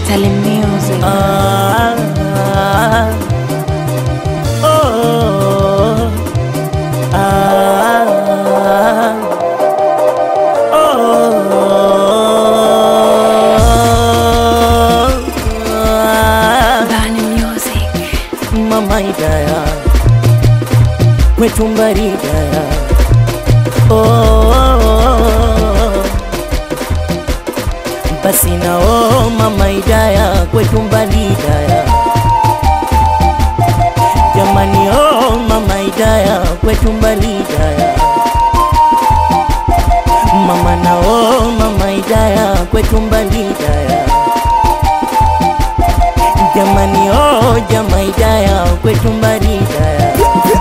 Tele Music. Ah, ah, oh, ah, oh, ah. Bani Music. Mama Hidaya kwetu Mbaridaya oh, oh, oh. basi na oh, Mama Hidaya kwetu Mbaridaya jamani oh, Mama Hidaya kwetu Mbaridaya mama na oh, Mama Hidaya kwetu Mbaridaya jamani oh, jama Hidaya kwetu Mbaridaya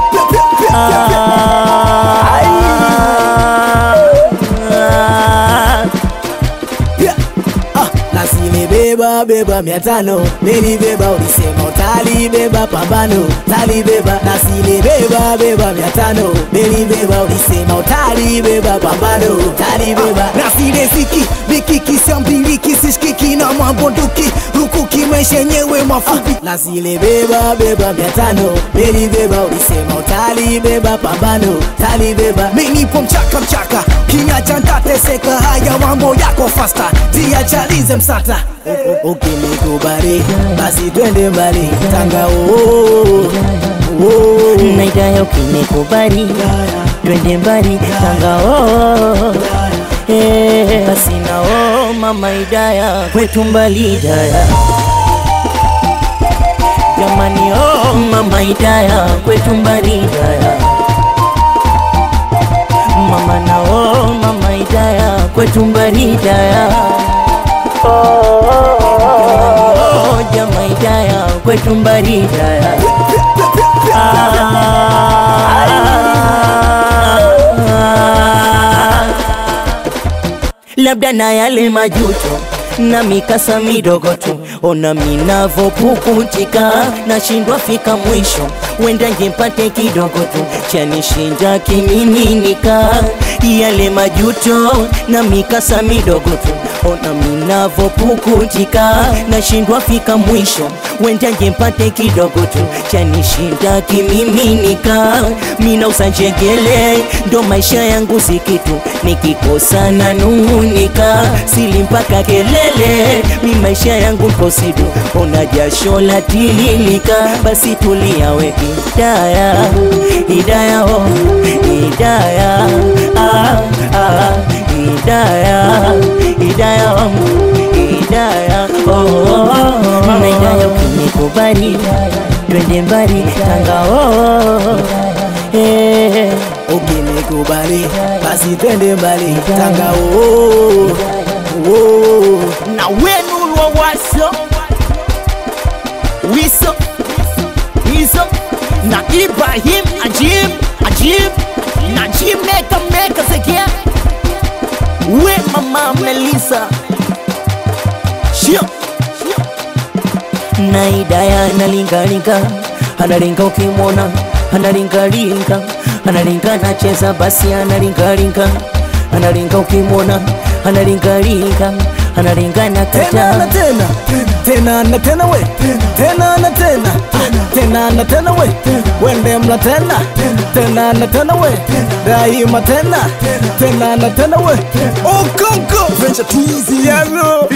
Ah, Ah, nasile beba beba mia tano nilibeba ulisema utalibeba pambano talibeba nasile beba beba mia tano nilibeba ulisema utalibeba pambano talibeba nasile ziki mikiki sambiliki sishikiki na mabunduki rukuki maisha yenyewe mafupi nasile beba beba mia tano nilibeba ulisema utalibeba pambano talibeba minipo mchaka mchaka kinyacha ntateseka haya mambo yako fasta jiachalize msata ukinikubali basi twende mbali tanga oo na Hidaya ukinikubali twende mbali Tanga oh, eh, basi na oh, Mama Hidaya kwetu mbali Hidaya jamani oh, Mama Hidaya kwetu mbali Hidaya mama na oh, Mama Hidaya kwetu mbali Hidaya oh, jama Hidaya kwetu mbali Hidaya labda na yale majuto na mikasa midogo tu, ona minavopukutika, nashindwa fika mwisho, wenda ngempate kidogo tu chanishinda kimiminika, yale majuto na mikasa midogo tu, ona minavopukutika, nashindwa fika mwisho, wenda ngempate kidogo tu chanishinda kimiminika, mina usanjegele ndo maisha yangu sikitu, nikikosa na nung'unika, sili mpaka kelele, mi maisha yangu nkosidu, ona jasho la tililika, basi tulia we Hidaya, Hidaya oh, Hidaya ah, ah, Hidaya, Hidaya oh, Hidaya oh, oh, oh. Na Hidaya ukinikubali twende mbali Tanga oh, eh, ukinikubali basi twende mbali tanga oo oo na wenu wa waso wiso wiso na Ibrahim Ajib Ajib na Jim Meka Meka Zekia we mama Melissa Shio na Hidaya analingalinga analinga ukimwona analingalinga analinga nacheza basi analingalinga analinga ukimwona analingalinga analinga na tena na kata tena tena na tena we tena na tena tena na tena we wende mla tena tena na tena we daima tena tena na tena we okonko venture twizy yaro